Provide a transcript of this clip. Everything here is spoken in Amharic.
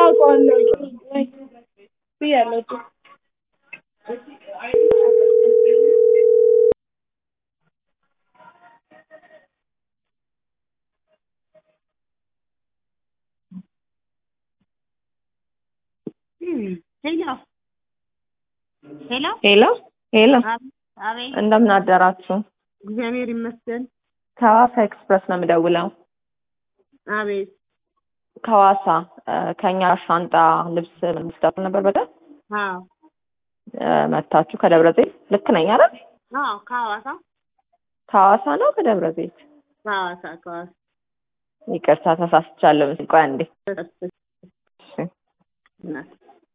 አውቀዋለሁ ብያለሁ እኮ ሄሎ ሄሎ ሄሎ ሄሎ አቤት እንደምን አደራችሁ? እግዚአብሔር ይመስገን። ከሐዋሳ ኤክስፕረስ ነው የምደውለው። አቤት ከሐዋሳ እ፣ ከኛ ሻንጣ ልብስ መስዳት ነበር በደል አዎ መታችሁ ከደብረ ዘይት ልክ ነኝ አይደል? አዎ ከሐዋሳ ከሐዋሳ ነው ከደብረ ዘይት? ከሐዋሳ ከሐዋሳ ይቅርታ ተሳስቻለሁ። ቆይ አንዴ። እሺ እናት